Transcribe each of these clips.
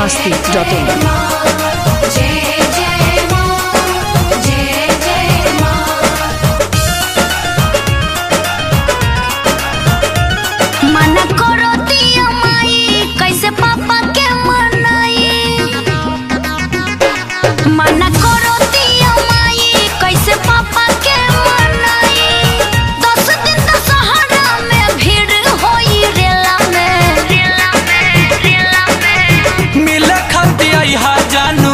masti dot in. जय जय माँ जय जय माँ मना करो दिया माई कैसे पापा के मनाई मना करो दिया माई कैसे पापा के मनाई दस दिन दशहरा में भीड़ होई रेला में रेला में रेला में मिले खाती हा जानू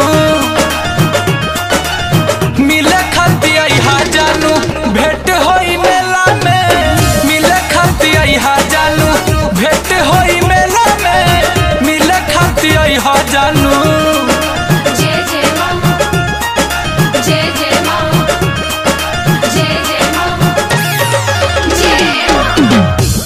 मिले खाती हा जानू भेंट होई मेला में मिले खाती हा जानू भेंट होई मेला में मिले खाती हा जानू जय जय माँ जय जय माँ जय जय माँ जय माँ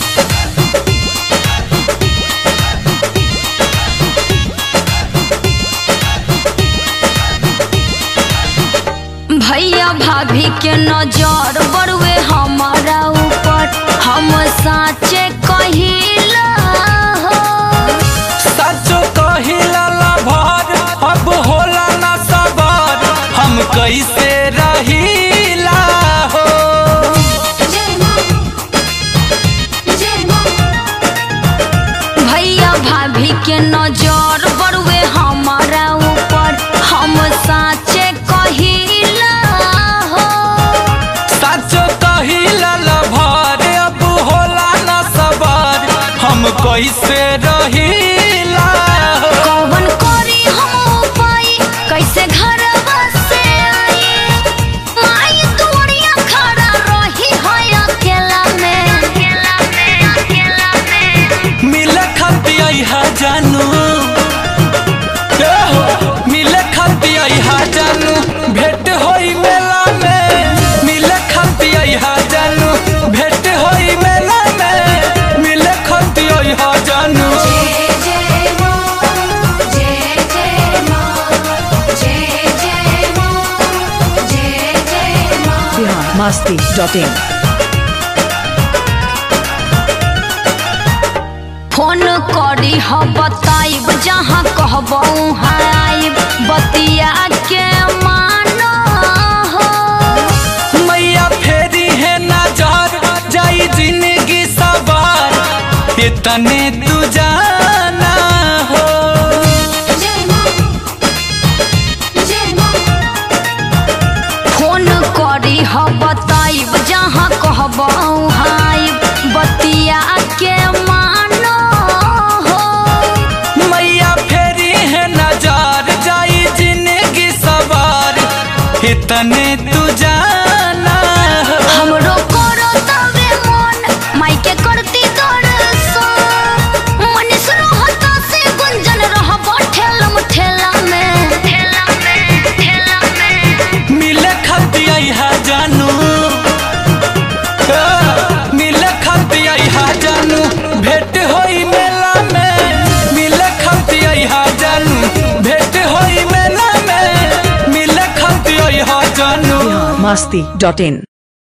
भैया भाभी के नजर बड़ुए हमारा ऊपर हम साचे कहिला हो सचो कहिला ला भर अब होला ना सबर हम कैसे रहीला हो जय माँ जय माँ भैया भाभी के नजर बड़ुए हमारा ऊपर हम साचे कहिला हो सचो कहिला ला भर अब होला ना सबर हम कैसे रहीला हो कौन करी हम उपाय कैसे घर से आई माई तोड़िया खड़ा रही है अकेला में अकेला में अकेला में मिले खाती हा जानू ए हो, मिले खाती हा जानू भेंट होई मेला में मिले खाती हा जानू भेंट होई मेला में मिले खाती हा जानू जय जय माँ जय जय माँ जय जय माँ जय जय माँ Bihar masti dot in. Phone करी ह बताइब जहाँ कहबो वहाँ आइब बतिया के मानो हो मैया फेरी है नजर जाई जिंदगी सवार इतने तू जाना हो जय माँ जय माँ फोन करी ह बताइब जहाँ कहबो वहाँ आइब बतिया के मानो हो मैया फेरी है नजर जाई जिंदगी सवार इतने तू जाना हो हमरो करो तबे मन माई के करती दर्शन मनीष रहत से गुंजन रहब ठेलम ठेला में ठेला में ठेला में मिले खाती हा जानू ए, मिले खाती हा जानू भेंट होई मेला में मिले खाती हा जानू भेंट होई मेला में मिले खाती हा जानू Bihar masti dot in.